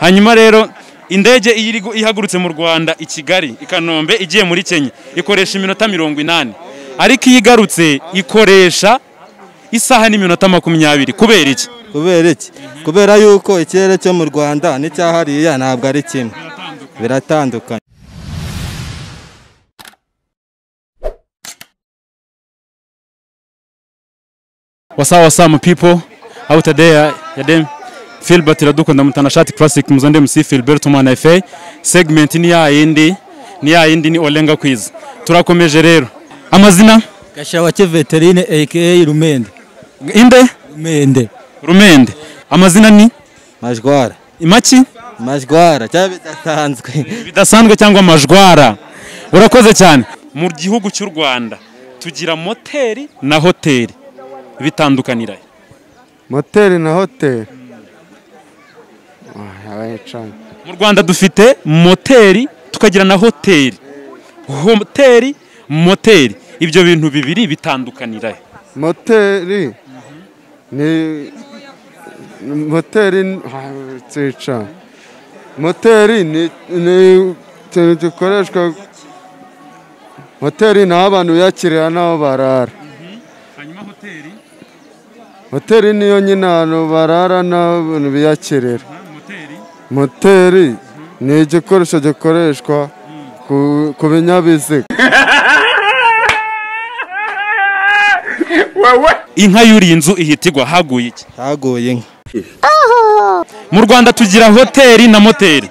hanyuma rero indege iyo iri gu- ihagurutse mu rwanda i kigali i kanombe igiye muri kenya ikoresha iminota mirongo inani ariko iyo igarutse ikoresha isaha n'iminota makumyabiri kubera iki kubera iki kubera yuko ikirere cyo mu rwanda n'icyahariya ntabwo ari kimwe biratandukanye wasawa wasamu pipo au tadeya ya dem filbert iradukunda mutanashati classic muzonde mc filbert umwana efe segment ni ya yindi ni ya yindi ni olenga kwiza turakomeje rero amazina gashawake veterine aka rumende inde rumende rumende amazina ni majwara imaki majwara cyangwa bidasanzwe bidasanzwe cyangwa amajwara urakoze cyane mu gihugu cy'u rwanda tugira moteri na hoteri bitandukanira he? moteri na hoteri Ah, yabaye cana mu rwanda dufite moteri tukagira na hoteri hoteri moteri ibyo bintu bibiri bitandukanira he? moteri ni moteri cana moteri ni ni ikintu gikoreshwa moteri ni aho abantu biyakirira n'aho barara hoteri niyo nyine ahantu barara n'abantu biyakirira moteri ni igikoresho gikoreshwa ku- ku binyabiziga inka y'uriye inzu ihita igwa haguye iki haguye inka mu rwanda tugira hoteri na moteri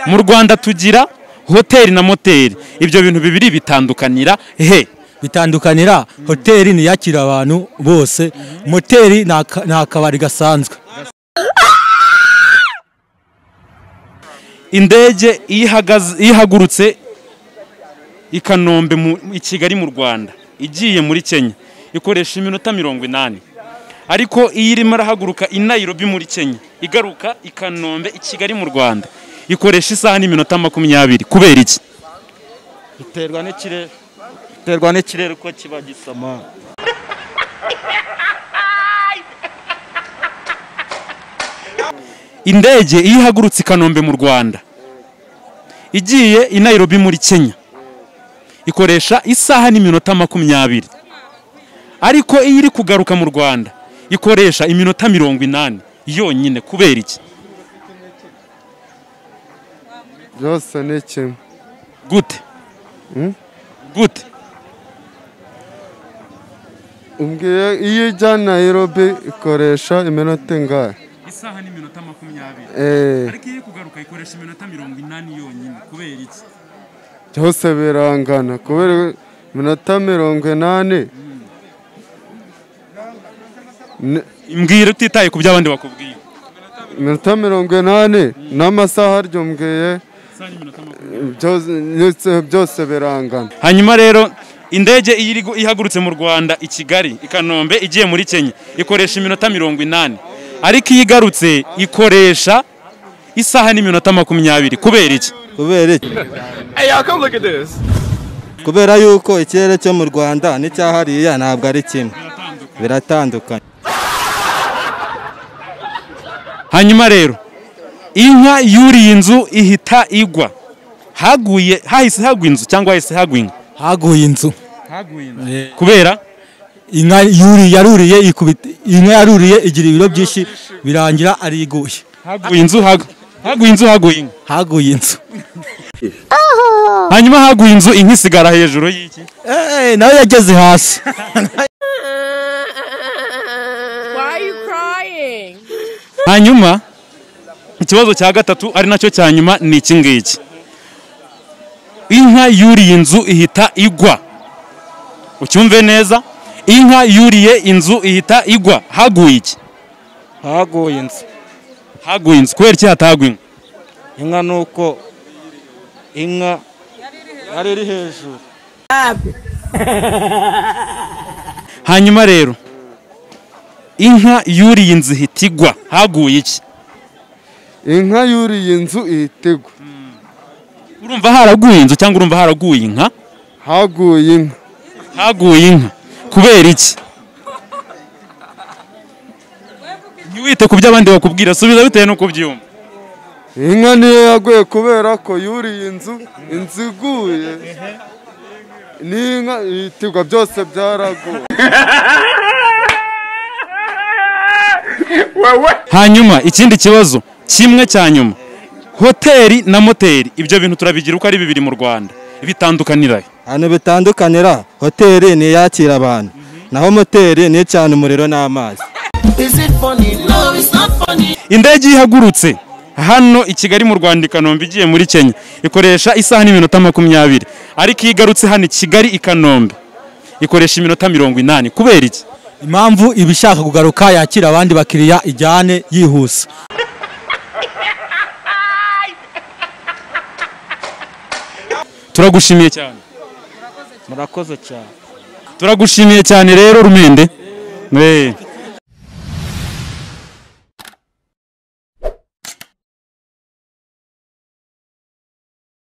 mu rwanda tugira hoteri na moteri ibyo bintu bibiri bitandukanira he bitandukanira hoteli niyakira abantu bose moteri ni aka- ni akabari gasanzwe indege iyo ihagaze- iyo ihagurutse i kanombe mu- i kigali mu rwanda igiye muri kenya ikoresha iminota mirongo inani ariko iyo irimo arahaguruka i nayirobi muri kenya igaruka i kanombe i kigali mu rwanda ikoresha isaha n'iminota makumyabiri kubera iki biterwa n'ikirere biterwa n'ikirere uko kiba gisoma indege iyo ihagurutse i kanombe mu rwanda igiye i nayirobi muri kenya ikoresha isaha n'iminota makumyabiri ariko iyo iri kugaruka mu rwanda ikoresha iminota mirongo inani yonyine kubera iki byose ni kimwe gute Hmm? gute ubwiye iyo ijya nayirobi ikoresha iminota ingahe isaha n'iminota makumyabiri Eh, ariko iyo iri kugaruka ikoresha iminota mirongo inani yonyine kubera iki byose birangana kubera iminota mirongo inani ni- mbwira utitaye ku byo abandi bakubwiye iminota mirongo inani n'amasaha aryo mbwiye isaha n'iminota makumyabiri byose ni- byose birangana hanyuma rero indege iyo iri gu- ihagurutse mu rwanda i kigali i kanombe igiye muri kenya ikoresha iminota mirongo inani ariko iyo igarutse ikoresha isaha n'iminota makumyabiri kubera iki kubera iki kubera yuko ikirere cyo mu rwanda n'icyahariya ntabwo ari kimwe biratandukanye hanyuma rero inka yuriye inzu ihita igwa haguye hahise hagwa inzu cyangwa hahise hagwa inka haguye inzu kubera inka yuri yaruriye ikubita inka yaruriye igira ibiro byinshi birangira ariguye haguye inzu hagwa haguye inzu haguye inka haguye inzu hanyuma haguye inzu inka isigara hejuru y'iki Eh, nawe yageze hasi Why are you crying? hanyuma ikibazo cya gatatu ari nacyo cya nyuma ni iki ngiki inka yuriye inzu ihita igwa ucyumve neza inka yuriye inzu ihita igwa haguye iki haguye inzu haguye inzu kubera iki hataguye inka? inka ni uko inka yari iri hejuru hanyuma rero inka yuriye inzu ihita igwa haguye iki inka yuriye inzu ihita igwa urumva haraguye inzu cyangwa urumva haraguye inka haguye inka haguye inka kubera iki ntiwite ku byo abandi bakubwira subiza bitewe n'uko ubyumva inka niyo yaguye kubera ko yuriye inzu inzu iguye n'inka ibitigwa byose byaraguye hanyuma ikindi kibazo kimwe cya nyuma hoteli na moteri ibyo bintu turabigira uko ari bibiri mu rwanda bitandukanira ahantu bitandukanira hoteli ni iyakira abantu naho moteri ni icana umuriro n'amazi indege ihagurutse hano i kigali mu rwanda i kanombe igiye muri kenya ikoresha isaha n'iminota makumyabiri ariko iyo igarutse hano i kigali i kanombe ikoresha iminota mirongo inani kubera iki impamvu iba ishaka kugaruka yakira abandi bakiriya ijyane yihuse turagushimiye cyane murakoze cyane turagushimiye cyane rero rumende Eh.